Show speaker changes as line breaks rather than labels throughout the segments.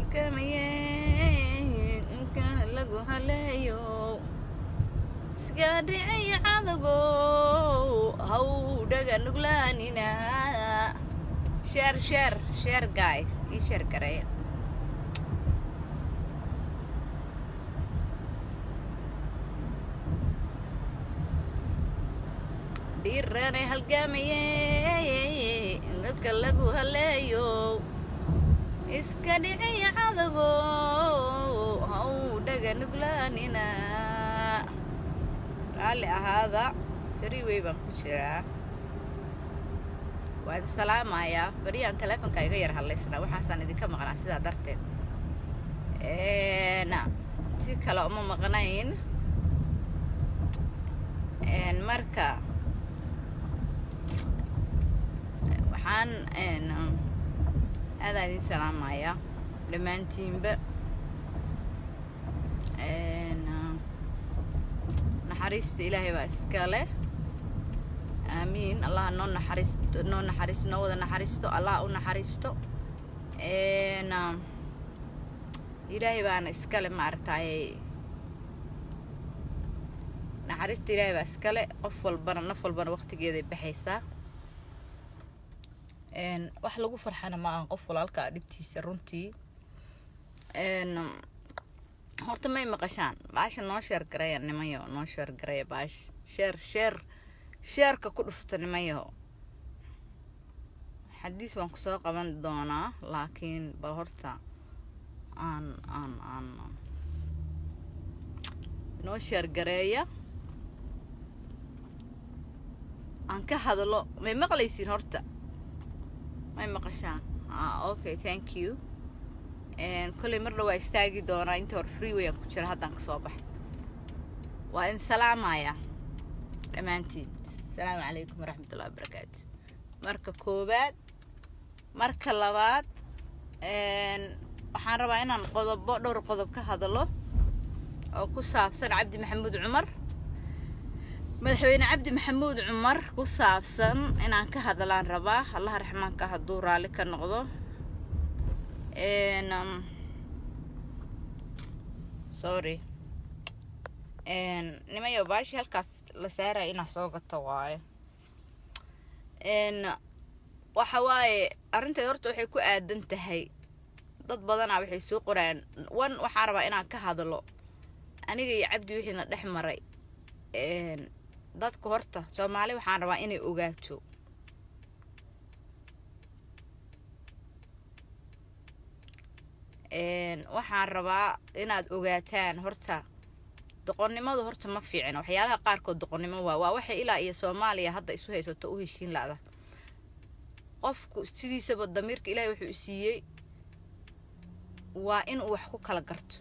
halkamaye inka lagu haleeyo isgaadhicay cadago haw dhaga nuglaanina sheer sheer sheer guys ii sheer gareeya dhiiranay halgamaye dadka lagu haleeyo iska dhicay cadago haw dhaga nuglaanina raalli ahaada freeway baan ku jiraa waa idin salaamayaa beriyaan teleefonka iga yar hadlaysnaa waxaasaan idinka maqnaa sidaa darteed si kale uma maqnayn marka waxaan aadaan idin salaamayaa dhammaantiinba naxariista ilaahay baa iska leh aamiin allah noo naxariisto noo naxariisto noo wada naxariisto allah u naxariisto ilaahay baana iskale maaragtay naxariista ilaahay baa iskale qof walbana naf walbana waqtigeeday baxaysaa wax lagu farxana ma ahan qof walaalka dhibtiisa runtii horta may maqashaan baasha noo sheer garaya nimayo noo sheer garaya baash sheer sheer sheerka ku dhufta nimayo xadiis waan kusoo qaban doonaa laakiin bal horta aan aan aan noo sheer gareeya aan ka hadlo may maqlaysiin horta may maqashaan ah okay thank you kolley mar dhawaa istaagi doonaa inta hore freeway aan ku jira haddaan kasoo baxay waa idin salaamayaa dhammaantiin asalaamu calaykum waraxmatullahi wabarakaatu marka koowaad marka labaad waxaan rabaa inaan qodobo dhowr qodob ka hadlo oo ku saabsan cabdi maxamuud cumar madaxweyne cabdi maxamuud cumar ku saabsan inaan ka hadlaan rabaa allaha raxmaanka hadduu raalli ka noqdo sorry nimayo baashi halkaas la saaraya inaa soo gato waayo waxa waaye arrinteed horta waxay ku aadan tahay dad badanaa waxay soo qoraan wan waxaan rabaa inaan ka hadlo aniga iyo cabdi wixiina dhex maray dadka horta soomaali waxaan rabaa inay ogaato waxaan rabaa inaad ogaataan horta doqonnimadu horta ma fiicina waxyaalaha qaarkood doqonnimo waa waa waxay ilaa iyo soomaaliya hadda isu haysato u heshiin la'da qofku sidiisaba damiirka ilaahay wuxuu siiyey waa inuu wax ku kala garto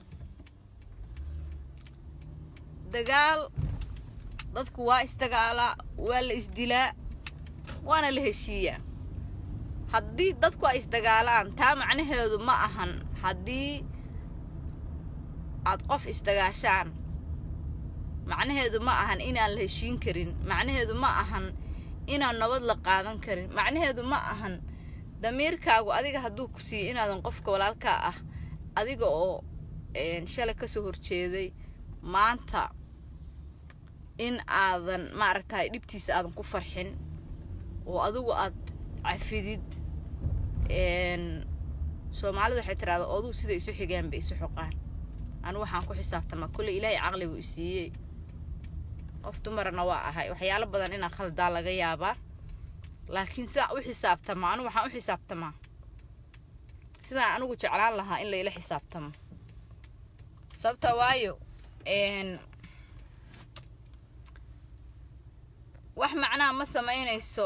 dagaal dadku waa isdagaalaa waa la isdilaa waana la heshiiyaa haddii dadku ay isdagaalaan taa macnaheedu ma ahan haddii aad qof isdagaashaan macnaheedu ma ahan inaan la heshiin karin macnaheedu ma ahan inaan nabad la qaadan karin macnaheedu ma ahan damiirkaagu adiga hadduu ku siiyo inaadan qofka walaalkaa ah adiga oo shalay kasoo horjeeday maanta in aadan maaragtay dhibtiisa aadan ku farxin oo adigu aad cafidid soomaalidu waxay tiraahdaa oduu sida isu xigaan bay isu xoqaan anigu waxaan ku xisaabtamaa kulley ilaahay caqli buu isiiyey qof dumarana waa ahay waxyaalo badan inaa khaldaa laga yaabaa laakiin sidaan u xisaabtamaa anigu waxaan u xisaabtamaa sidaan anigu jeclaan lahaa in layla xisaabtamo sababta waayo wax macnaha ma samaynayso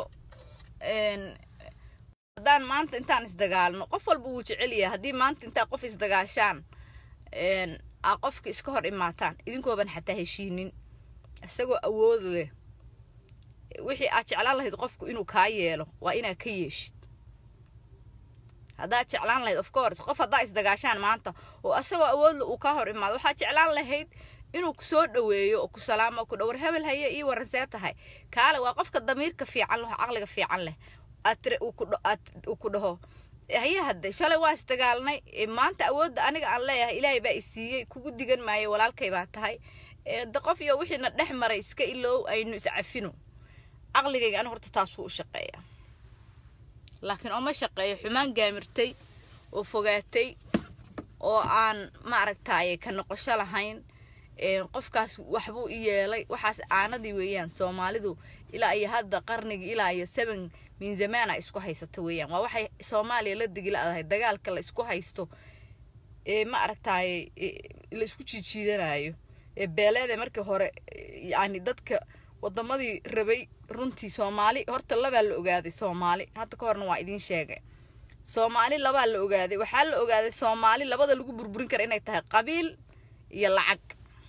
haddaan maanta intaan isdagaalno qof walba wuu jecel yahay haddii maanta intaa qof isdagaashaan aa qofka iska hor imaataan idinkooban xataa heshiinin isagoo awood leh wixii aad jeclaan lahayd qofku inuu kaa yeelo waa inaad ka yeeshid haddaad jeclaan lahayd of course qof haddaa isdagaashaan maanta oo isagoo awoodle uu kaa hor imaado waxaad jeclaan lahayd inuu kusoo dhaweeyo oo ku salaamo ku dhowr hebel haye ii waran see tahay kaale waa qofka damiirka fiican leh oo caqliga fiican leh aad uu ku dhaho haye hadde shalay waa isdagaalnay maanta awoodda aniga aan leeyahay ilaahay baa i siiyey kugu digan maayo walaalkay baa tahay de qof iyo wixiina dhex maray iska iloow aynu iscafino caqligayga ani horta taasuu u shaqeeya laakiin ooma shaqeeyo xumaan gaamirtay oo fogaatay oo aan maaragtaaye ka noqosho lahayn qofkaas waxbuu i yeelay waxaas aanadii weeyaan soomaalidu ilaa iyo hadda qarnigii ilaa iyo seven min zamaana isku haysato weeyaan waa waxay soomaaliya la degiladahay dagaalka la isku haysto ee ma aragtaaye la isku jiijiidanayo ee beeleede markii hore yani dadka wadamadii rabay runtii soomaali horta labaa la ogaaday soomaali hadda ka horna waa idiin sheegay soomaali labaa la ogaaday waxaa la ogaaday soomaali labada lagu burburin kara inay tahay qabiil iyo lacag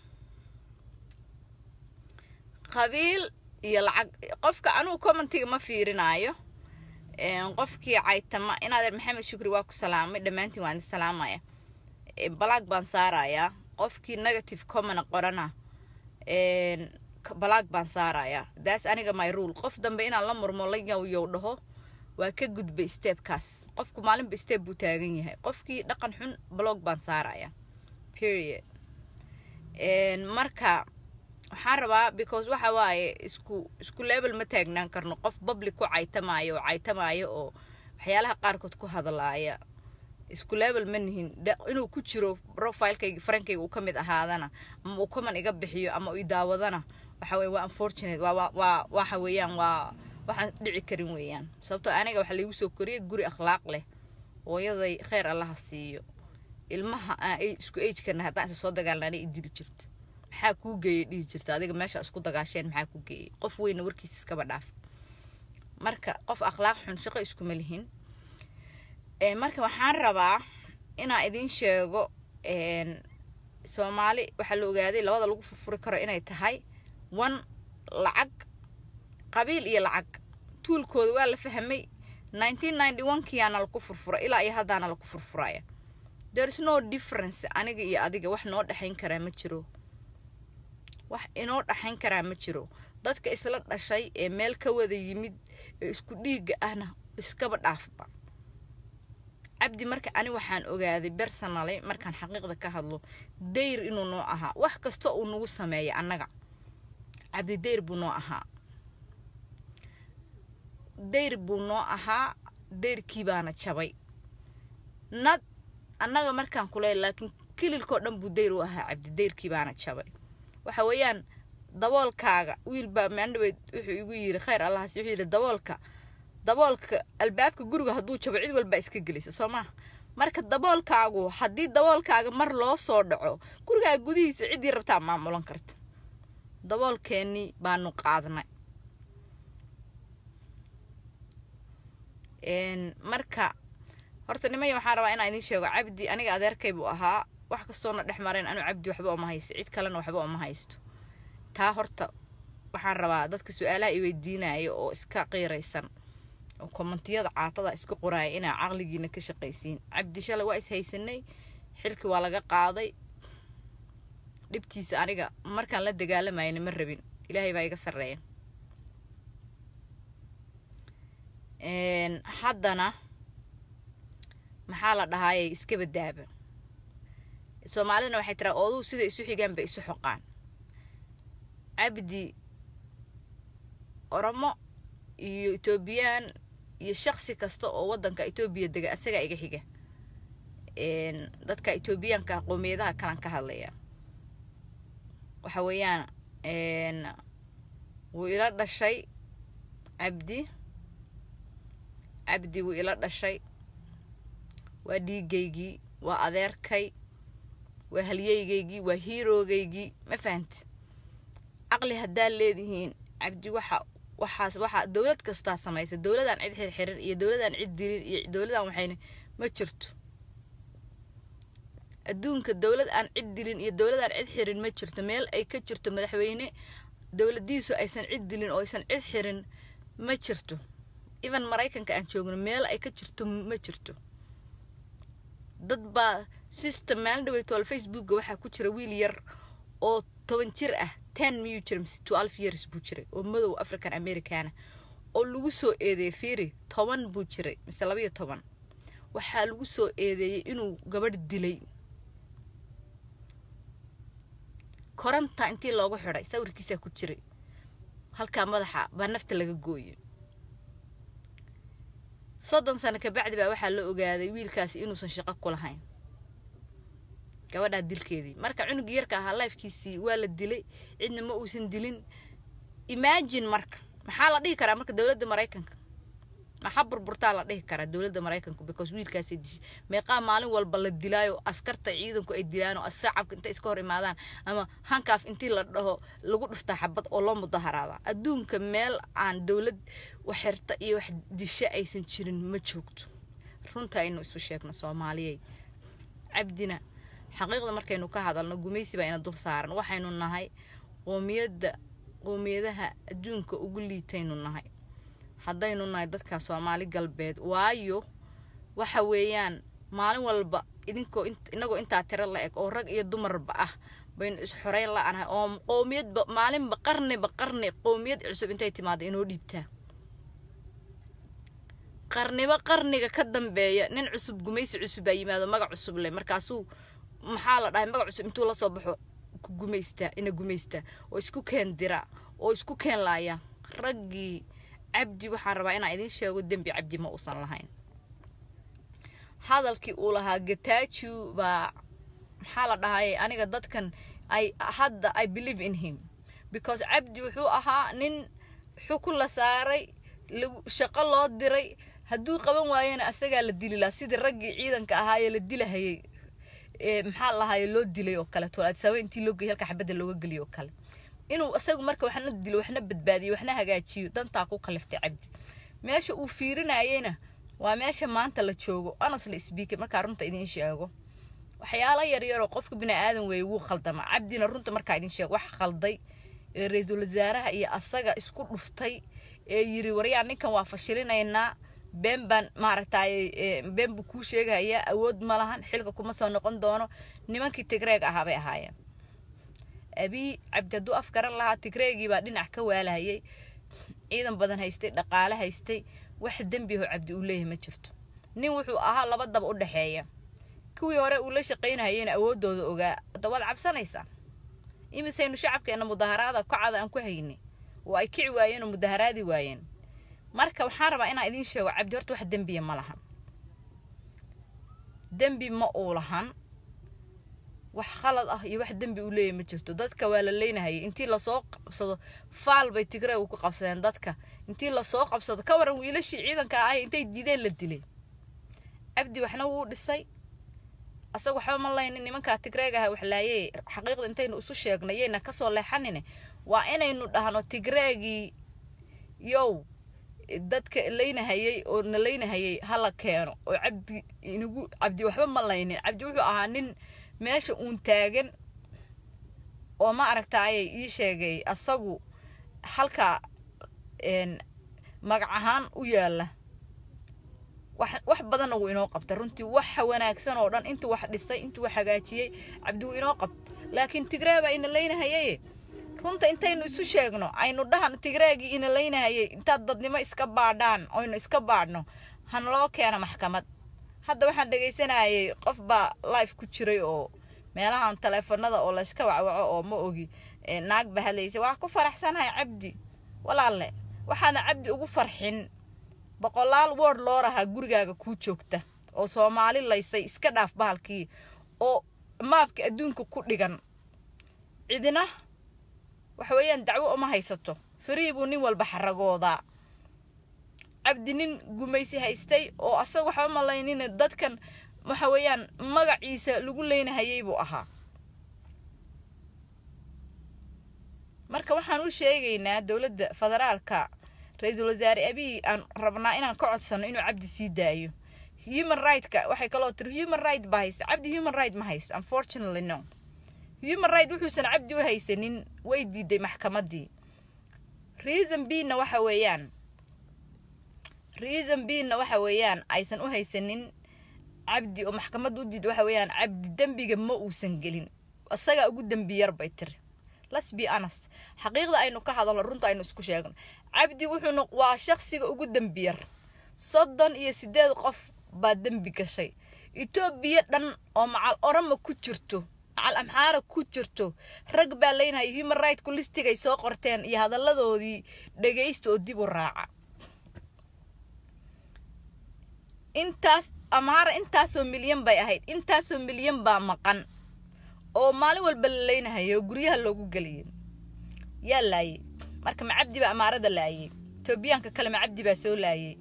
qabiil iyo lacag qofka anugu commentiga ma fiirinaayo qofkii caytama inaadeer maxamed shukri waa ku salaamay dhammaantiin waan idin salaamaya balaag baan saarayaa qofkii negative commona qorana balaag baan saarayaa daas aniga my rule qof dambe inaan la murmo la yowyow dhaho waa ka gudbay steebkaas qofku maalinba steeb buu taagan yahay qofkii dhaqan xun blog baan saarayaa period marka waxaan rabaa because waxa waaye isku isku level ma taagnaan karno qof public ku caytamaayo oo caytamaayo oo waxyaalaha qaarkood ku hadlaaya isku level ma nihin inuu ku jiro profilekayga farankayga uu ka mid ahaadana ama uu common iga bixiyo ama uu daawadana waxa weye waa unfortunate waa waa waxa weeyaan waa waxaan dhici karin weeyaan sababtoo aniga waxaa laigu soo koriyay guri akhlaaq leh hooyaday kheyr allaha siiyo ilmaha aan isku agekana haddaan isa soo dagaalnana i dili jirto maxaa kuu geeyay dhihi jirta adiga meesha isku dagaasheen maxaa kuu geeyay qof weyna warkiisa iskaba dhaaf marka qof akhlaaq xun shaqo iskuma lihin marka waxaan rabaa inaan idiin sheego soomaali waxaa la ogaaday labada lagu furfuri karo inay tahay one lacag qabiil iyo lacag tuulkooda waa la fahmay nineteen ninety one kiyaana laku furfura ilaa iyo haddaana laku furfuraya there is no difference aniga iyo adiga wax noo dhexayn karaa ma jiro wax inoo dhexayn karaa ma jiro dadka isla dhashay ee meel ka wada yimid ee isku dhiigga ahna iskaba dhaafba cabdi marka ani waxaan ogaaday bersonally markaan xaqiiqda ka hadlo dayr inuu noo ahaa wax kasta uu nagu sameeya annaga cabdi dayr buu noo ahaa dayr buu noo ahaa dayrkii baana jabay nad annaga markaan kuleey laakiin kililkoo dhan buu dayr u ahaa cabdi dayrkii baana jabay waxa weeyaan daboolkaaga wiilbaa maandhaweyd wuxuu igu yiri khayr allahas wuxuu yidhi daboolka daboolka albaabka guriga hadduu jabo cid walbaa iska gelisa soo maha marka daboolkaagu haddii daboolkaaga mar loo soo dhaco gurigaa gudihiisa ciddii rabtaa maamulan karta daboolkeennii baanu qaadnay marka horta nimaya waxaan rabaa inaan idiin sheego cabdi aniga adeerkay buu ahaa wax kastoona dhex marayn anu cabdi waxba oma haysto cid kalena waxba oma haysto taa horta waxaan rabaa dadka su-aalaha i weydiinaya oo iska qiiraysan oo kommentiyada caatada iska qoraaya inaa caqligiina ka shaqaysiin cabdi shalay waa is haysanay xilkii waa laga qaaday dhibtiisa aniga markaan la dagaalamayna ma rabin ilaahay baa iga sarreeya haddana maxaa la dhahaayay iska badaaba soomaalidana waxay tiraa ooduu sida isu xigaan bay isu xoqaan cabdi oromo iyo etoobiyaan iyo shaksi kasta oo waddanka etoobiya dega asagaa iga xiga dadka etoobiyaanka qoomiyadaha kalan ka hadlaya waxa weeyaan wuu ila dhashay cabdi cabdi wuu ila dhashay waa dhiigaygii waa adeerkay waa halyeygaygii waa hiiroogaygii ma fahanti caqli haddaa leedihiin cabdi waxa waxaas waxaa dowlad kastaa samaysa dowladaan cid xirxirin iyo dowladaan cid dilin iyo dowladaan waxayna ma jirto adduunka dowlad aan cid dilin iyo dowladaan cid xirin ma jirto meel ay ka jirto madaxweyne dowladiisu aysan cid dilin oo aysan cid xirin ma jirto even maraykanka aan joogno meel ay ka jirto ma jirto dad baa system maalin dhawey tool facebookga waxaa ku jira wiil yar oo toban jir ah ten miyuu jira mise twelve years buu jiray oo madow african americana oo lagu soo eedeeyay fiiri toban buu jiray mise labayo toban waxaa lagu soo eedeeyey inuu gabadh dilay koranta intii loogu xidhay sawirkiisaa ku jiray halkaa madaxa baa nafta laga gooyey soddon sano kabacdi baa waxaa la ogaaday wiilkaasi inuusan shaqo ku lahayn gabadhaa dilkeedii marka cunugii yarka ahaa lifekiisii waa la dilay cidna ma uusan dilin imagine marka maxaa la dhihi karaa marka dowladda maraykanka maxaa burburtaa la dhihi karaa dowladda maraykanku because wiilkaasay dishay meeqaa maalin walba la dilaayo askarta ciidanku ay dilaan oo shacabka intay iska hor imaadaan ama hankaaf intii la dhaho lagu dhuftaa xabad oo loo mudaharaada adduunka meel aan dowlad wax xirta iyo wax disha aysan jirin ma joogto runta aynu isu sheegno soomaaliyey cabdina xaqiiqda markaynu ka hadalno gumaysi baa ina dul saaran waxaynu nahay qoomiyadda qoomiyadaha adduunka ugu liitaynu nahay haddaynu nahay dadka soomaali galbeed waayo waxa weeyaan maalin walba idinkoo inagoo intaa tiro la eg oo rag iyo dumarba ah baynu isxoreyn la-anahay oo qoomiyadba maalinba qarniba qarni qoomiyad cusub intay timaada inoo dhiibtaa qarniba qarniga ka dambeeya nin cusub gumaysi cusub baa yimaado magac cusub leh markaasuu maxaa la dhahay magac cusub intuu lasoo baxo ku gumaystaa ina gumaystaa oo isku keen dira oo isku keen laaya raggii cabdi waxaan rabaa inaan idiin sheego dembi cabdi ma uusan lahayn hadalkii uu lahaa gataaju baa maxaa la dhahaye aniga dadkan ay hadda i believe in him because cabdi wuxuu ahaa nin xukun la saaray shaqo loo diray hadduu qaban waayena asagaa la dili lahaa sidii raggii ciidanka ahaayee la dilahayay maxaa lahaye loo dilay oo kale toolaadsaaba intii loo geyay halka xabadda looga geliyo oo kale inuu isagu marka waxna dilo waxna badbaadiyo waxna hagaajiyo dantaa ku kaliftay cabdi meesha uu fiirinayeyna waa meesha maanta la joogo honestly speaking markaa runta idiin sheego waxyaalo yaryaroo qofka bini aadan weeye wuu khaldama cabdina runta markaa idiin sheego wax khalday ee ra-iisul wasaaraha iyo asaga isku dhuftay ee yiri waryaa ninkan waa fashilinaynaa been baan maaragtay been buu kuu sheegayaa awood ma lahan xilka kuma soo noqon doono nimankii tigreeg ahaa bay ahaayeen abii cabdi hadduu af garan lahaa tigreegii baa dhinac ka waalahayay ciidan badan haystay dhaqaale haystay wax dembi aho cabdi uu leeyahay ma jirto nin wuxuu ahaa laba daba u dhexeeya kuwii hore uu la shaqaynahayeyna awooddooda ogaa hadda waad cabsanaysaa imisaynu shacabkeenna mudaharaada kocada aan ku haynay oo ay kici waayeen oo mudaharaadi waayeen marka waxaan rabaa inaan idiin sheego cabdi horta wax dembiya ma lahan dembi ma uu lahan wax khalad ah iyo wax dembi uu leeyahy ma jirto dadka waa la leynahayay intii lasoo qabsado faal bay tigre u ku qabsadeen dadka intii lasoo qabsado ka waran wiilashii ciidanka ahay intay diideen la dilay cabdi waxna wuu dhisay asaga waxba ma laynin nimankaa tigreeg aha waxlaayey xaqiiqda intaynu isu sheegno yayna kasoo leexanine waa inaynu dhahno tigreegii yow dadka laynahayay oo na laynahayay hala keeno oo cabdi inagu cabdi waxba ma laynin cabdi wuxuu ahaa nin meesha uun taagan oo ma aragtaayay ii sheegay asagu halka magac ahaan u yaala wax badanna wuu inoo qabta runtii waxa wanaagsan oo dhan intuu wax dhisay intuu wax hagaajiyey cabdi wuu inoo qabta laakiin tigree baa ina laynahayaye runta intaynu isu sheegno aynu dhahan tigreegii ina laynahayay intaad dadnimo iska baadhaan oynu iska baadhno hanaloo keena maxkamad hadda waxaan dhegaysanayay qof baa life ku jiray oo meelahan taleefanada oo layska wacwaco oo ma ogi naag ba hadlaysa waa ku faraxsanahay cabdi walaalle waxaana cabdi ugu farxin boqolaal word loo rahaa gurigaaga kuu joogta oo soomaali laysay iska dhaaf bahalkii oo maabka adduunka ku dhigan cidina waxa weeyaan dacwo uma haysato farii buu nin walba xaragoodaa cabdi nin gumaysi haystay oo asaga waxba malaynina dadkan waxa weeyaan magaciisa lagu leynahayay buu ahaa marka waxaan u sheegaynaa dowladda federaalka ra-iisul wasaare abiy aan rabnaa inaan ka codsano inuu cabdi sii daayo human right-ka waxay kaloo tiri human right baa haysta cabdi human right ma haysto unfortunately no human right wuxuusan cabdi u haysanin way diiday maxkamaddii reason b-na waxa weeyaan reason b-na waxa weeyaan aysan u haysanin cabdi oo maxkamadda u diida waxa weeyaan cabdi dembiga ma uusan gelin isagaa ugu dembi yar bay tiri let's be honest xaqiiqda aynu ka hadalno runta aynu isku sheegno cabdi wuxuuna waa shaksiga ugu dembi yar soddon iyo sideed qof baa dembi gashay etoobiya dhan oo macal orama ku jirto macal amxaara ku jirto rag baa leynaya human rightku listigay soo qorteen iyo hadalladoodii dhegaysta oo dib u raaca intaas amaara intaasoo milyan bay ahayd intaasoo milyan baa maqan oo maalin walba la leynahayo oo guryaha loogu geliyay yaa laayay marka macabdi baa amaarada laayay etoobiyaanka kale macabdi baa soo laayay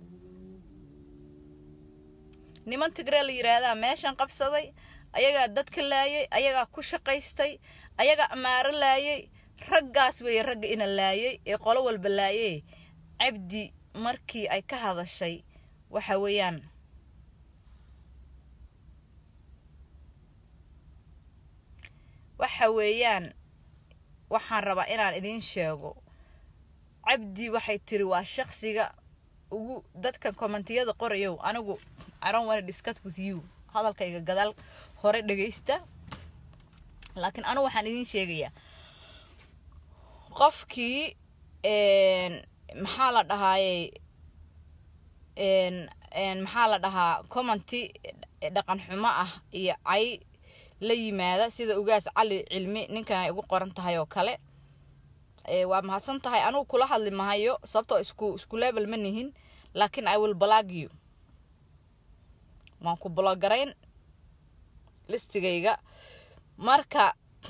niman tigree la yidhaahdaa meeshan qabsaday ayagaa dadka laayay ayagaa ku shaqaystay ayagaa amaaro laayay raggaas weeye ragga ina laayay ee qolo walba laayay cabdi markii ay ka hadashay waxa weeyaan waxa weeyaan waxaan rabaa inaan idiin sheego cabdi waxay tiri waa shaqsiga ugu dadkan kommentiyada qorayow anigu i don't wanna discuss with you hadalkayga gadaal hore dhagaysta laakiin anigu waxaan idiin sheegayaa qofkii maxaa la dhahaayey maxaa la dhahaa commenty dhaqan xumo ah iyo cay la yimaada sida ugaas cali cilmi ninkan ay ugu qoran tahay oo kale waa mahadsan tahay anugu kula hadli mahayo sababtoo isku isku level ma nihin laakiin i will blog you waan ku blogarayn listigayga marka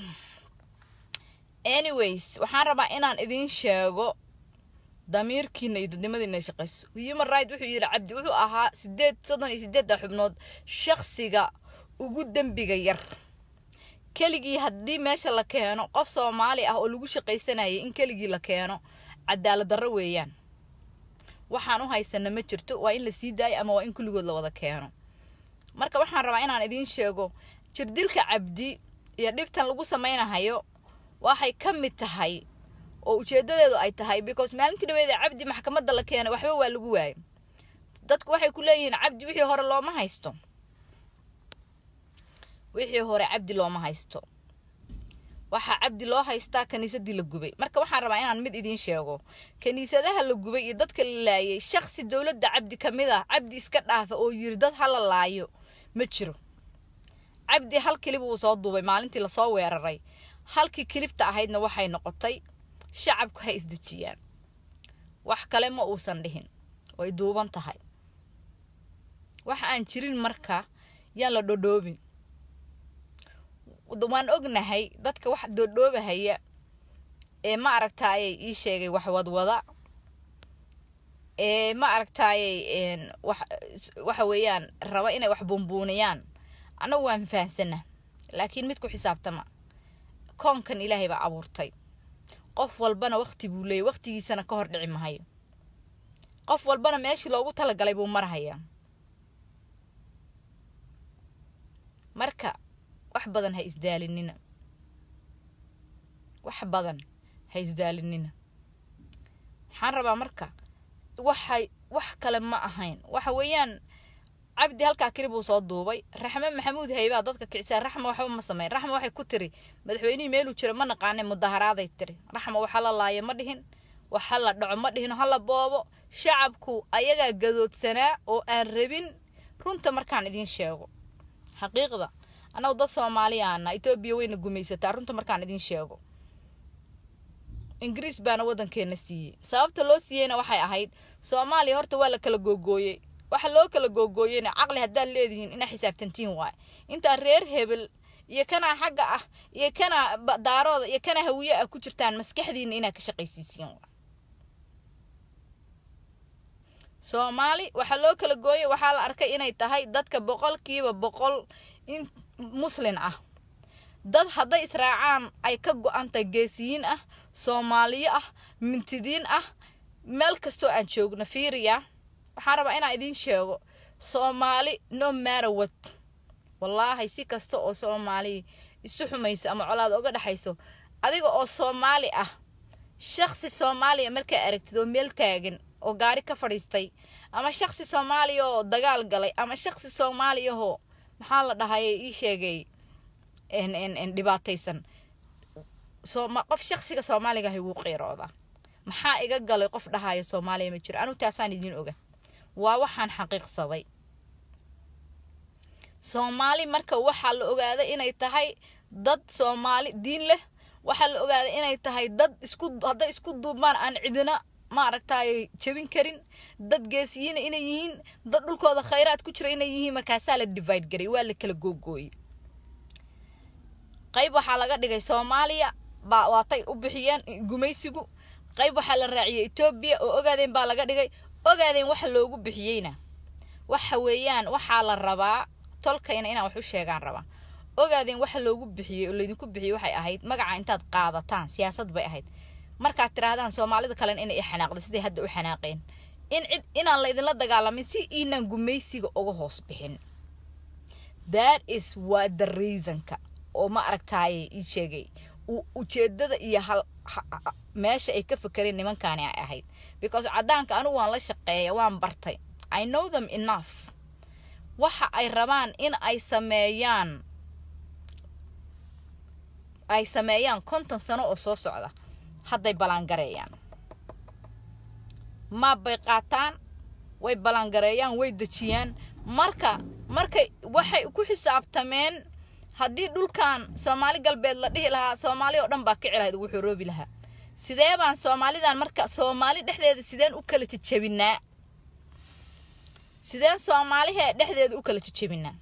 anyways waxaan rabaa inaan idiin sheego damiirkiina iyo dadnimadiina shaqayso human right wuxuu yidhi cabdi wuxuu ahaa sideed soddon iyo sideedda xubnood shaqsiga ugu dembiga yar keligii haddii meesha la keeno qof soomaali ah oo lagu shaqaysanayay in keligii la keeno cadaalad darro weeyaan waxaan u haysana ma jirto waa in la sii daayo ama waa in kulligood la wada keeno marka waxaan rabaa inaan idiin sheego jirdilka cabdi iyo dhibtan lagu samaynahayo waxay ka mid tahay oo ujeedadeedu ay tahay because maalintii dhaweeda cabdi maxkamadda la keenay waxba waa lagu waayo dadku waxay ku leeyihiin cabdi wixii hore looma haysto wixii hore cabdi looma haysto waxaa cabdi loo haystaa kaniisadii la gubay marka waxaan rabaa inaan mid idiin sheego kaniisadaha la gubay iyo dadka la laayay shaksi dowladda cabdi ka mid ah cabdi iska dhaafa oo yiri dad hala laayo ma jiro cabdi hal kilib uu soo duubay maalintii lasoo weeraray halkii kilibta ahaydna waxay noqotay shacabku ha isdejiyaan wax kale ma uusan dhihin way duuban tahay wax aan jirin marka yaan la dhodhoobin waan ognahay dadka wax doodhoobahaya ee ma aragtaayay ii sheegay wax wadwada ee ma aragtaayay waxa weeyaan raba inay wax buunbuuniyaan annagu waan fahansana laakiin mid ku xisaabtama koonkan ilaahay baa abuurtay qof walbana wakti buu leeyay waktigiisana ka hor dhici mahayo qof walbana meeshii loogu talagalay buu marhayaa marka wax badan ha isdaalinina wax badan ha isdaalinina waxaan rabaa marka waxay wax kale ma ahayn waxa weeyaan cabdi halkaa keli buu soo duubay raxme maxamuud haybaa dadka kicisa raxma waxba ma sameyn raxma waxay ku tiri madaxweynihii meeluu jiro ma naqaane mudaharaaday tiri raxma waxa la laayo ma dhihin waxa la dhaco ma dhihin hala boobo shacabku ayagaa gadoodsanaa oo aan rabin runta markaan idiin sheego xaqiiqda annagu dad soomaaliyaana etoobiya wayna gumaysataa runta markaan idiin sheego ingiriis baana waddankeena siiyey sababta loo siiyeyna waxay ahayd soomaaliya horta waa la kala googooyey waxa loo kala googooyeyna caqli haddaad leedihiin inaa xisaabtantiin waaye intaa reer hebel iyo kanaa xagga ah iyo kanaa daarooda iyo kanaa hawiye ah ku jirtaan maskaxdiina inaad ka shaqaysiisiin waay soomaali waxaa loo kala gooyey waxaa la arkay inay tahay dadka boqolkiiba boqol in muslin ah dad hadday israacaan ay ka go-antay geesiyiin ah soomaaliyo ah mintidiin ah meel kastoo aan joogno fiiriya waxaan rabaa inaan idiin sheego soomaali no marawad wallaahi si kasta oo soomaali isu xumaysa ama colaad oga dhexayso adiga oo soomaali ah shaksi soomaaliya markaa aragtid oo meel taagan oo gaari ka fadhiistay ama shaksi soomaaliya oo dagaal galay ama shaksi soomaaliyahoo maxaa la dhahaye ii sheegay dhibaataysan qof shaksiga soomaaliga ahay wuu qiiroodaa maxaa iga galay qof dhahaayo soomaaliya ma jiro anu taasaan idiin oga waa waxaan xaqiiqsaday soomaali marka waxaa la ogaaday inay tahay dad soomaali diin leh waxaa la ogaaday inay tahay dad isku hadday isku duubmaan aan cidina maaragtay jebin karin dad geesiyiina inay yihiin dad dhulkooda khayraad ku jira inay yihiin markaasaa la divide garay waa la kala googooyey qayb waxaa laga dhigay soomaaliya baa waatay u bixiyeen gumaysigu qayb waxaa la raaciyey etoobiya oo ogaadeen baa laga dhigay ogaadeen waxa loogu bixiyeyna waxa weeyaan waxaa la rabaa tolkayna inaan wax u sheegaan rabaa ogaadeen waxa loogu bixiyey oo laydinku bixiyey waxay ahayd magaca intaad qaadataan siyaasad bay ahayd markaad tidhaahdaan soomaalida kalena inay i xanaaqday siday hadda u xanaaqeen in cid inaan laydinla dagaalamin si inaan gumaysiga uga hoos bixin that is waa the reasonka oo ma aragtaaye ii sheegay ujeedada iyo hal meesha ay ka fakereen nimankaani ay ahayd because caddaanka anigu waan la shaqeeya waan bartay i know them enough waxa ay rabaan in ay sameeyaan ay sameeyaan konton sano oo soo socda hadday ballaangareeyaan maab bay qaataan way ballaangareeyaan way dejiyaan marka markay waxay ku xisaabtameen haddii dhulkan soomaali galbeed la dhihi lahaa soomaali oo dhan baa kici lahayd ugu xoroobi lahaa sidee baan soomaalidan marka soomaali dhexdeeda sideen u kala jejebinaa sideen soomaalihee dhexdeeda u kala jejebinaa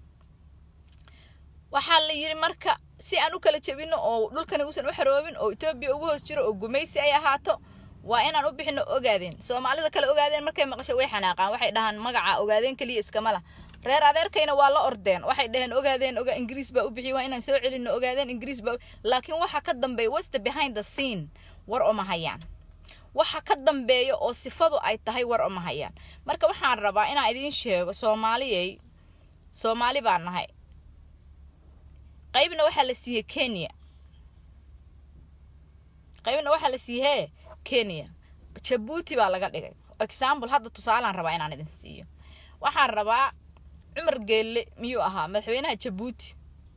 waxaa la yidhi marka si aan u kala jebino oo dhulkani uusan u xaroobin oo etoobiya ugu hoos jiro oo gumaysi ay ahaato waa inaan u bixino ogaadeen soomaalida kale ogaadeen markay maqasho way xanaaqaan waxay dhahaan magaca ogaadeen keliya iskama lah reer adeerkayna waa la ordeen waxay dhaheen ogaadeen oga ingiriis baa u bixiyay waa inaan soo celino ogaadeen ingiriis baa laakiin waxa ka dambeeya wasta behind the scene war oma hayaan waxa ka dambeeya oo sifadu ay tahay war oma hayaan marka waxaan rabaa inaan idiin sheego soomaaliyey soomaali baan nahay qaybna waxaa la siiyey kenya qaybna waxaa la siiyey hee kenya jabuuti baa laga dhigay example hadda tusaalaan rabaa inaan idin siiyo waxaan rabaa cumar geelle miyuu ahaa madaxweynaha jabuuti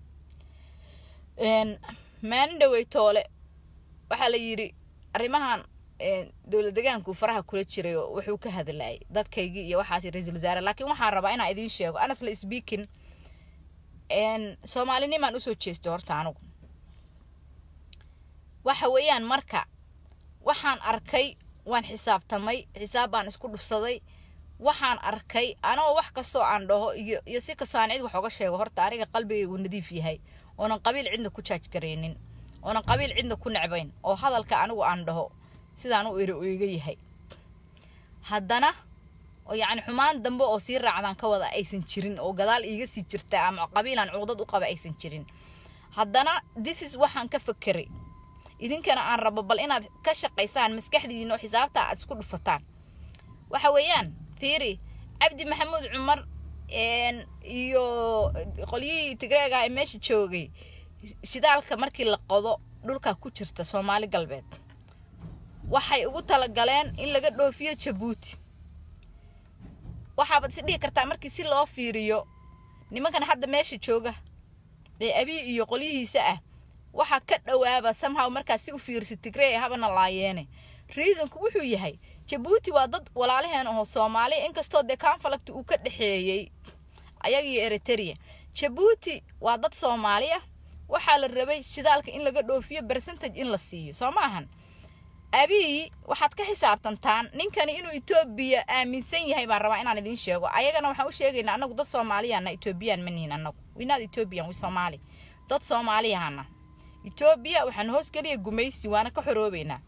maalin dhawey toole waxaa la yidhi arrimahan dowlad degaanku faraha kula jiray oo wuxuu ka hadlayay dadkaygii iyo waxaas ra-iisul wasaare laakiin waxaan rabaa inaan idiin sheego anasla speaking soomaalinimaan usoo jeestay horta anigu waxa weeyaan marka waxaan arkay waan xisaabtamay xisaab baan isku dhufsaday waxaan arkay anoo wax kastoo aan dhaho iyo iyo si kastoo aan cid wax oga sheego horta aniga qalbigaygu nadiif yahay oonan qabiil cidna ku jaaj garaynin oonan qabiil cidna ku necbayn oo hadalka anigu aan dhaho sidaan u iri iga yahay haddana oo yacni xumaan dambe oo sii raacdaan ka wada aysan jirin oo gadaal iiga sii jirta ama qabiilaan cuqdad u qaba aysan jirin haddana disis waxaan ka fakeray idinkana aan rabo bal inaad ka shaqaysaan maskaxdiina oo xisaabta aad isku dhufataan waxa weeyaan fiiri cabdi maxamuud cumar iyo qolyihii tigreega ee meesha joogay shidaalka markii la qodo dhulka ku jirta soomaali galbeed waxay ugu talagaleen in laga dhoofiyo jabuuti waxaabaad is dhihi kartaa markii si loo fiiriyo nimankan hadda meesha jooga ee abii iyo qolyihiisa ah waxaa ka dhowaaba samhaw markaad si u fiirsi tigree habana laayeene reasonku wuxuu yahay jabuuti waa dad walaalaheen oo soomaaliya inkastoo dee conflict uu ka dhexeeyey ayagiyo eriteria jabuuti waa dad soomaali ah waxaa la rabay shidaalka in laga dhoofiyo percentage in la siiyo soo ma ahan abii waxaad ka xisaabtantaan ninkani inuu etoobiya aaminsan yahay baan rabaa inaan idiin sheego ayagana waxaan u sheegaynaa anagu dad soomaaliyaana etoobiyaan ma nihin anagu winaad etoobiyan wi soomaali dad soomaaliyahana etoobiya waxaan hoosgeliya gumaysi waana ka xoroobeynaa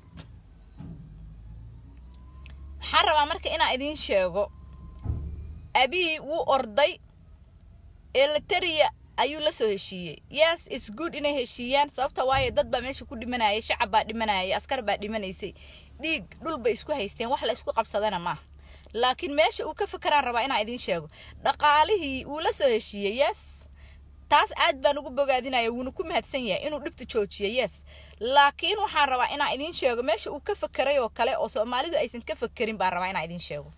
waxaan rabaa marka inaan idiin sheego abii wuu orday eliteria ayuu la soo heshiiyey yes its good inay heshiiyaan sababta waayo dad baa meesha ku dhimanayay shacab baa dhimanayay askar baa dhimanaysay dhiig dhul bay isku haysteen wax la isku qabsadana maaha laakiin meesha uu ka fakaraan rabaa inaan idiin sheego dhaqaalihii wuu la soo heshiiyey yes taas aad baan ugu bogaadinaya wuuna ku mahadsan yahay inuu dhibta joojiyo yes laakiin waxaan rabaa inaan idiin sheego meesha uu ka fakeray oo kale oo soomaalidu aysan ka fakerin baan rabaa inaan idiin sheego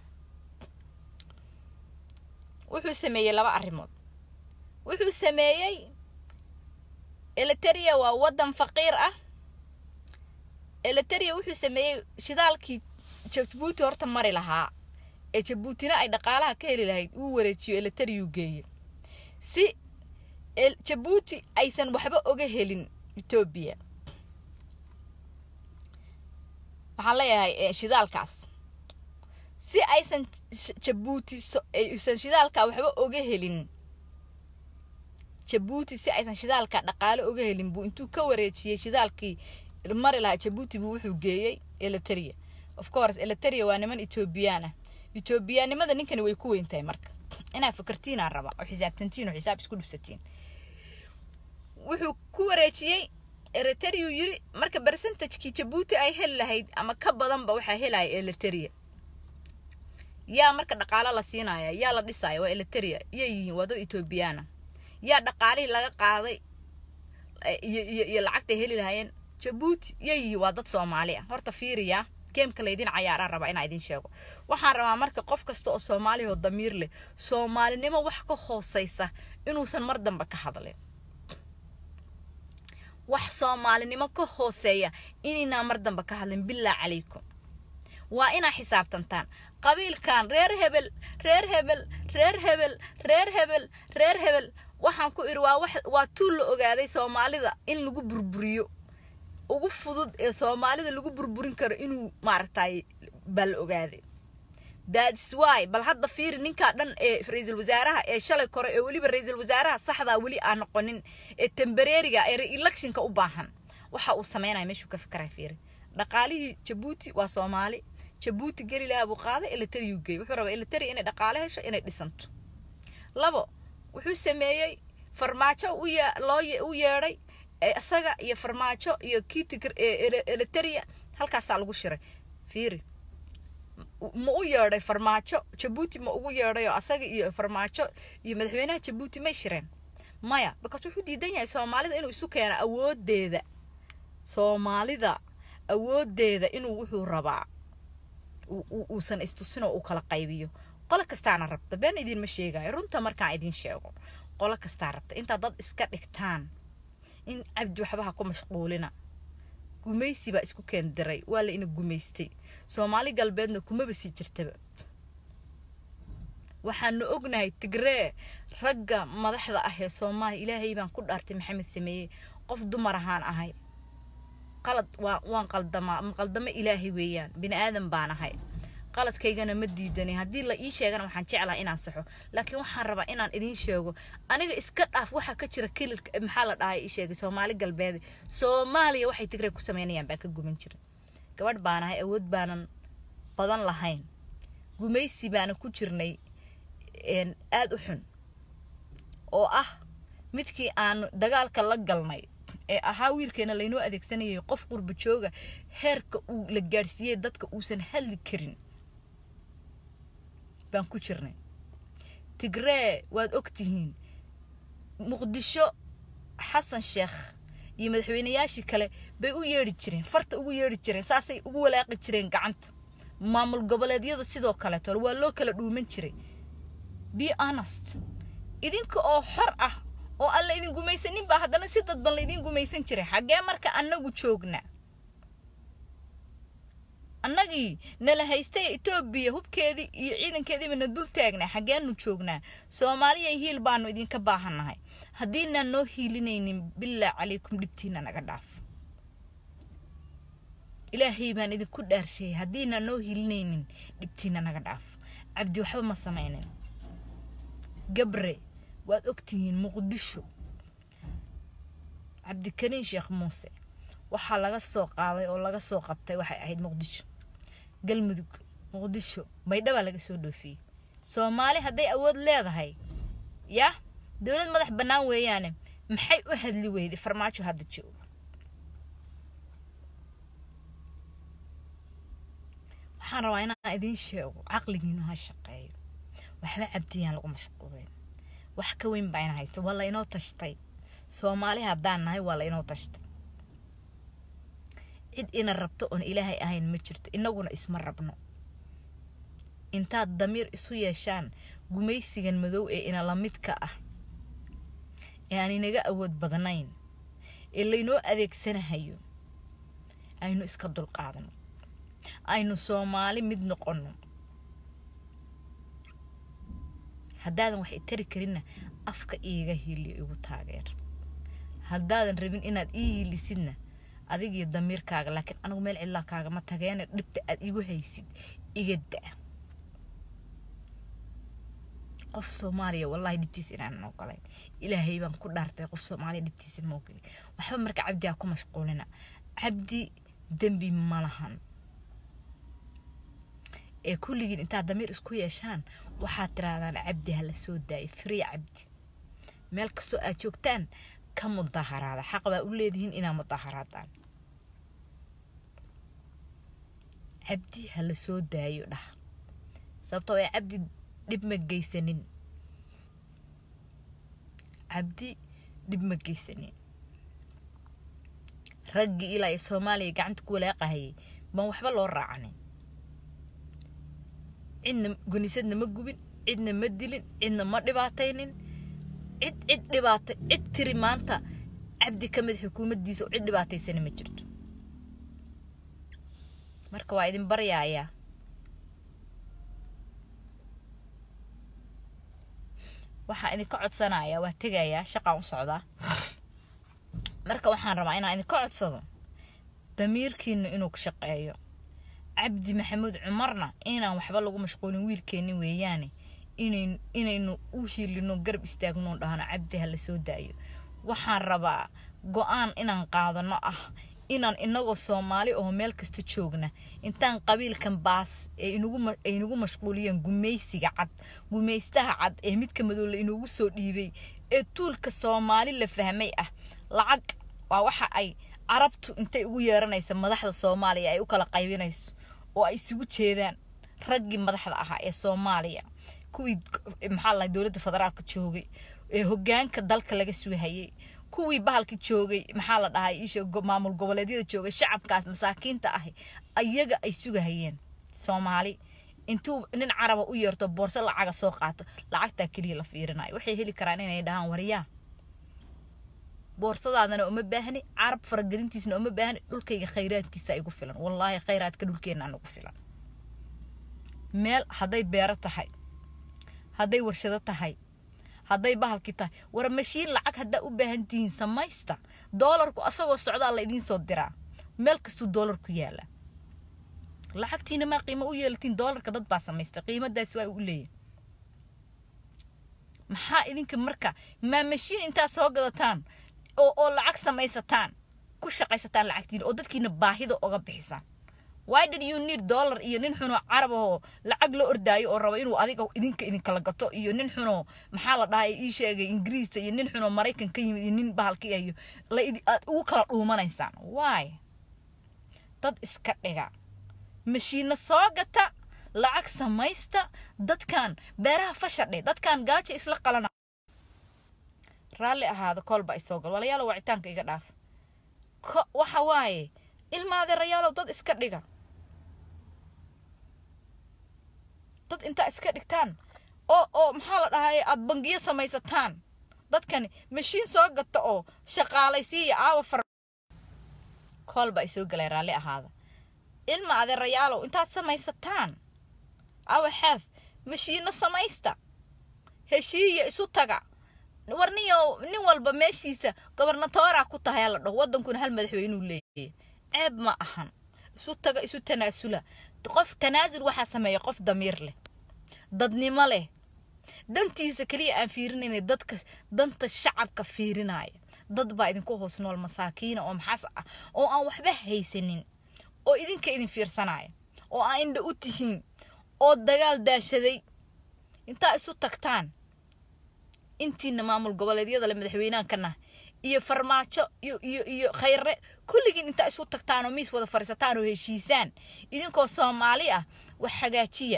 wuxuu sameeyey laba arrimood wuxuu sameeyey eliteria waa waddan faqiir ah eliteria wuxuu sameeyey shidaalkii jabuuti horta mari lahaa ee jabuutina ay dhaqaalaha ka heli lahayd uu wareejiyo eliteriyu geeye si jabuuti aysan waxba oga helin etoobiya waxaan leeyahay shidaalkaas si aysan jabuuti aysan shidaalkaa waxba oga helin jabuuti si aysan shidaalka dhaqaale oga helin buu intuu ka wareejiyey shidaalkii mari lahaa jabuuti buu wuxuu geeyey eliteria of course eliteria waa niman etoobiyaan ah etoobiyaanimada ninkani way ku weyn tahay marka inaa fakartiinaa raba oo xisaabtantiin oo xisaab isku dhufsatiin wuxuu ku wareejiyey eliteria yiri marka percentage-kii jabuuti ay heli lahayd ama ka badanba waxaa helaya eliteria yaa marka dhaqaalo la siinaya yaa la dhisaya waa eliteria iyay yihiin waa dad etoobiyaana yaa dhaqaalihii laga qaaday iyo lacagtay heli lahaayeen jabuuti yay yihiin waa dad soomaali ah horta fiiriya geemka laydin cayaaraan rabaa inaa idin sheego waxaan rabaa marka qof kasta oo soomaaliya oo damiir leh soomaalinimo wax ka hooseysa inuusan mar dambe ka hadlin wax soomaalinimo ka hooseeya inaynaa mar dambe ka hadlin bilaa calaykum waa inaa xisaabtantaan qabiilkan reer hebel reer hebel reer hebel reer hebel reer hebel waxaan ku idhi waa wax waa tuul la ogaaday soomaalida in lagu burburiyo ugu fudud ee soomaalida lagu burburin karo inuu maaragtay baa la ogaaday that's why bal hadda fiiri ninkaa dhan ee ra-iisul wasaaraha ee shalay kore ee weliba ra-iisul wasaaraha saxdaa weli aan noqonin ee tembareeriga ee re-electionka u baahan waxa uu sameynaya meeshuu ka fikraa fiiri dhaqaalihii jabuuti waa soomaali jabuuti geli lahaa buu qaaday elitariyu geey wuxuu rabaa elitari inay dhaqaale hesho inay dhisanto labo wuxuu sameeyey farmaajo loo u yeedhay isaga iyo farmaajo iyo kiitig eliteria halkaasaa lagu shiray fiiri ma u yeedhay farmaajo jabuuti ma ugu yeedhay oo asaga iyo farmaajo iyo madaxweynaha jabuuti may shireen maya bakaas wuxuu diidan yahay soomaalida inuu isu keeno awoodeeda soomaalida awoodeeda inuu wuxuu rabaa uusan istusin oo uu kala qaybiyo qolo kastaana rabta been idinma sheegayo runta markaan idin sheego qolo kastaa rabta intaad dad iska dhigtaan in cabdi waxbaha ku mashquulina gumaysi baa isku keendiray waa la ina gumaystay soomaali galbeedna kumaba sii jirtaba waxaanu ognahay tigree ragga madaxda ah ee soomaaliya ilaahay baan ku dhaartay maxamed sameeye qof dumar ahaan ahay qalad waa waan qaldamaa qaldamo ilaahay weeyaan bini aadan baan ahay qaladkaygana ma diidanay haddii la ii sheegana waxaan jeclaha inaan saxo laakiin waxaan rabaa inaan idiin sheego aniga iska dhaaf waxaa ka jira kililka maxaa la dhahay ii sheegay soomaali galbeed soomaaliya waxay tigray ku sameynayaan baan ka guman jiray gabadh baan ahay awood baanan badan lahayn gumaysi baanan ku jirnay aada u xun oo ah midkii aanu dagaalka la galnay ee ahaa wiilkeena laynoo adeegsanayay qof qurba jooga heerka uu la gaadhsiiyey dadka uusan hadli karin baan ku jirnay tigree waad og tihiin muqdisho xasan sheekh iyo madaxweynayaashii kale bay u yeedhi jireen farta ugu yeedhi jireen saasay ugu walaaqi jireen gacanta maamul goboleedyada sidoo kaleeto waa loo kala dhuuman jiray be honest idinka oo xor ah oo aan la idin gumaysanin baa haddana si dadban laydin gumaysan jiray xaggee marka annagu joogna annagii nala haystay etoobiya hubkeedii iyo ciidankeediiba na dul taagnaa xaggeenu joognaa soomaaliya hiil baanu idinka baahannahay haddiinaan noo hiilinaynin bilaa calaykum dhibtiina naga dhaaf ilaahay baan idinku dhaarsheeyay haddiinaan noo hiilinaynin dhibtiina naga dhaaf cabdi waxba ma samaynin gabre waad ogtihiin muqdisho cabdikariin sheekh muuse waxaa laga soo qaaday oo laga soo qabtay waxay ahayd muqdisho galmudug muqdisho baydhabaa laga soo dhoofiyey soomaali hadday awood leedahay ya dowlad madax bannaan weeyaane maxay u hadli weyday farmaajo hadda jooga waxaan rabaa inaan idiin sheego caqligiinu ha shaqeeyo waxba cabdiyaan lagu mashquulin wax ka weyn baa ina haysta waa la inoo tashtay soomaali haddaan nahay waa la inoo tashtay cid ina rabto oon ilaahay ahayn ma jirto inaguna isma rabno intaad damiir isu yeeshaan gumaysigan madow ee ina la midka ah ee aan inaga awood badnayn ee laynoo adeegsanahayo aynu iska dulqaadano aynu soomaali mid noqonno haddaadan wax itari karinna afka iiga hiiliyo igu taageer haddaadan rabin inaad ii hiilisidna adigiyo damiirkaaga laakiin anigu meel cidlaa kaagama tageena dhibta aad igu haysid iga da' qof soomaaliya wallaahi dhibtiisa inaanan ogolayn ilaahay baan ku dhaartay qof soomaaliya dhibtiisa ma ogolin waxba marka cabdi ha ku mashquulina cabdi dembi ma lahan ee kulligiin intaad damiir isku yeeshaan waxaad tirahdaan cabdi ha la soo daayo free cabdi meel kastoo aad joogtaan ka mudaharaada xaq baa u leedihiin inaa mudaharaadaan cabdi ha la soo daayo dhah sababtoo ee cabdi dhib ma geysanin cabdi dhib ma geysanin raggii ilaa ee soomaaliya gacanta ku walaaqahayay baan waxba loo raacanin cidna gonisadna ma gubin cidna ma dilin cidna ma dhibaataynin cid cid dhibaatay cid tiri maanta cabdi ka mid xukuumaddiisa oo cid dhibaataysana ma jirto marka waa idin baryaayaa waxaan idinka codsanayaa waa tegayaa shaqaan u socdaa marka waxaan rabaa inaan idinka codsado damiirkiina inuu ka shaqeeyo cabdi maxamuud cumarna inaan waxba lagu mashquulin wiilkeenni weeyaane inayn inaynu u hiilino garab istaagno dhahno cabdi ha la soo daayo waxaan rabaa go-aan inaan qaadano ah inaan inagoo soomaali oo meel kasta joogna intaan qabiilkan baas ee ay nagu mashquuliyeen gumaysiga cad gumaystaha cad ee midka madoolle inugu soo dhiibay ee tuulka soomaali la fahmay ah lacag waa waxa ay carabtu intay ugu yeeranaysa madaxda soomaaliya ay u kala qaybinayso oo ay isugu jeedaan raggii madaxda ahaa ee soomaaliya kuwii maxaa lahay dowladda federaalka joogay ee hogaanka dalka laga suuhayay kuwii bahalka joogay maxaa la dhahay isha maamul goboleedyada joogay shacabkaas masaakiinta ahi ayaga ay sugahayeen soomaali intuu nin caraba u yeerto boorso lacaga soo qaato lacagtaa keliya la fiirinayo waxay heli karaan inay dhahaan waryaa boorsadaadana uma baahni carab faragelintiisna uma baahni dhulkayga khayraadkiisa igu filan wallaahi khayraadka dhulkeenna nagu filan meel hadday beero tahay hadday warshado tahay hadday bahalkii tahay war mashiin lacag haddaa u baahan tihiin samaysta doolarku asagoo socdaa la idiin soo diraa meel kastuu doolar ku yaala lacagtiina maa qiimo u yeelatiin doolarka dad baa samaysta qiimadaasi waa u leeyahy maxaa idinka marka maa mashiin intaa soo gadataan oo oo lacag samaysataan ku shaqaysataan lacagtiina oo dadkiina baahida oga bixisaan why did you need dollar iyo nin xunoo carab ahoo lacag la ordaayo oo raba inuu adiga idinka idinkala gato iyo nin xunoo maxaa la dhahay ii sheegay ingiriista iyo nin xunoo maraykan ka yimid iyo nin bahalka iyo la aad ugu kala dhuumanaysaan why dad iska dhiga mashiina soo gata lacag samaysta dadkan beeraha fashadhe dadkan gaaja isla qalana raalli ahaada koolba isoo gal walayaalo wacitaanka iga dhaaf waxa waaye ilmaadeerayaalow dad iska dhiga dad intaa iska dhigtaan oo oo maxaa la dhahay aad bangiyo samaysataan dadkani mashiin soo gata oo shaqaalaysiiya aawa far koolba ay soo galay raalli ahaada ilma adeerayaalow intaad samaysataan aawa xaaf mashiino samaysta heshiiya isu taga war niyo nin walba meeshiisa gobernatoora ku tahay la dhaho waddankuna hal madaxweynuu leeyahay ceeb ma ahan isu taga isu tanaasula qof tanaasul waxaa sameeya qof damiir leh dadnimo leh dantiisa keliya aan fiirinayna dadka danta shacabka fiirinaya dad baa idinku hoos nool masaakiina oo maxaas ah oo aan waxba haysanin oo idinka idin fiirsanaya oo aan indha u tihiin oo dagaal daashaday intaa isu tagtaan intiina maamul goboleedyada le madaxweynahan ka nah iyo farmaajo iyo iyo iyo khayre kulligiin intaa isu tagtaan oo miis wada fadhiisataan oo heshiisaan idinkoo soomaali ah wax hagaajiya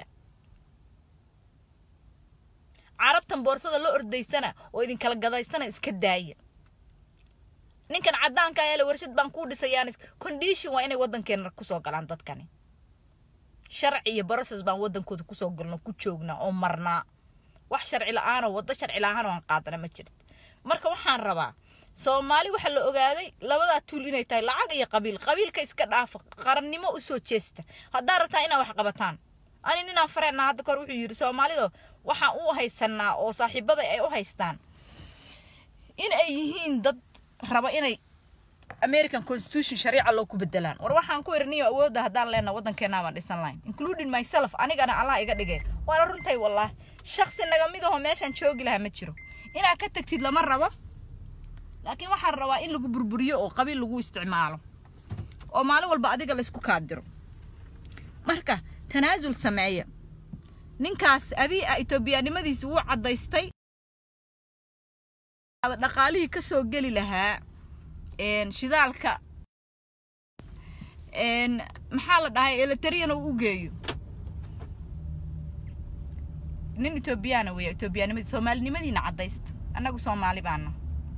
carabtan boorsada la ordaysana oo idinkala gadaysana iska daaya ninkan caddaanka ayaa le warshad baan kuu dhisayaan condition waa inay waddankeena kusoo galaan dadkani sharci iyo process baan waddankooda kusoo galno ku joognaa oo marnaa wax sharci la-aanoo waddo sharci la-aan oo aan qaadana ma jirto marka waxaan rabaa soomaali waxaa la ogaaday labadaa tuul inay tahay lacag iyo qabiil qabiilka iska dhaafa qarannimo usoo jeesta haddaa rabtaa inaa wax qabataan ani ninaan fareenaa hadda kahor wuxuu yidhi soomaalido waxaan u haysanaa oo saaxiibada ay u haystaan in ay yihiin dad raba inay american constitution shariica loo ku bedelaan war waxaan ku irniyo awoodda haddaan leenaha waddankeena baan dhisan lahayn including myself anigana allah iga dhigay waana runtay wallah shaksi naga mid aho meeshaan joogi lahaa ma jiro inaad ka tagtid lama rabo laakiin waxaan rabaa in lagu burburiyo oo qabiil lagu isticmaalo oo maalin walba adiga laysku kaadiro marka tanaasul sameeya ninkaas abii a etoobiyanimadiisa wuu caddaystay dhaqaalihii ka soo geli lahaa shidaalka maxaa la dhahay eletariyana uu u geeyo nin etoobiyana weya etoobiyanimadi soomaalinimadiina caddaysta annagu soomaali baana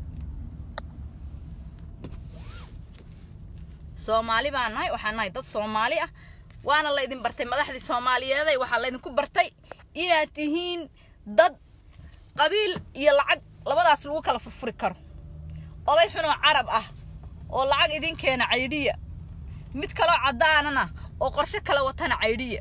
soomaali baan nahay waxaan nahay dad soomaali ah waana laydin bartay madaxdii soomaaliyeeday waxaa laydinku bartay inaad tihiin dad qabiil iyo lacag labadaas lagu kala furfuri karo oday xunoo carab ah oo lacag idin keena caydhiya mid kaloo caddaanana oo qorshe kala watana caydhiya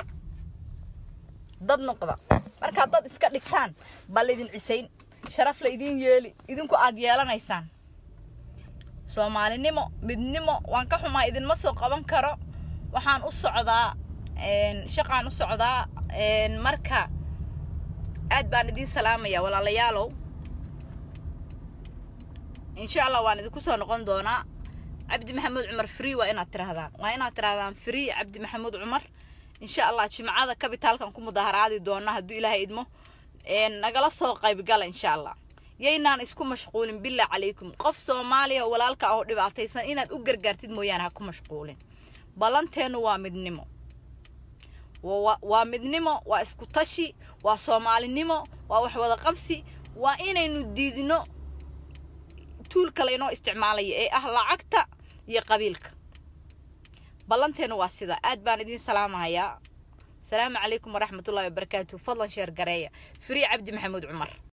dad noqda markaad dad iska dhigtaan baa laydin cisayn sharaf la idiin yeeli idinku aad yeelanaysaan soomaalinimo midnimo waan ka xumaa idinma soo qaban karo waxaan u socdaa shaqaan u socdaa marka aad baan idiin salaamayaa walaalayaalow insha allah waan idinku soo noqon doonaa cabdi maxamuud cumar free waa inaad tirahdaan waa inaad tirahdaan free cabdi maxamuud cumar insha allah jimcada kabitaalkan ku mudaharaadi doona hadduu ilaahay idmo nagala soo qaybgala insha allah yaynaan isku mashquulin billah calaykum qof soomaaliya oo walaalka ah oo dhibaataysan inaad u gargaartid mooyaane ha ku mashquulin ballanteennu waa midnimo waa midnimo waa isku tashi waa soomaalinimo waa wax wada qabsi waa inaynu diidno tuul kale inoo isticmaalaya ee ah lacagta iyo qabiilka ballanteennu waa sida aad baan idiin salaamahayaa asalaamu calaykum waraxmatullahi wabarakaatu fadlan sheer gareeya free cabdi maxamuud cumar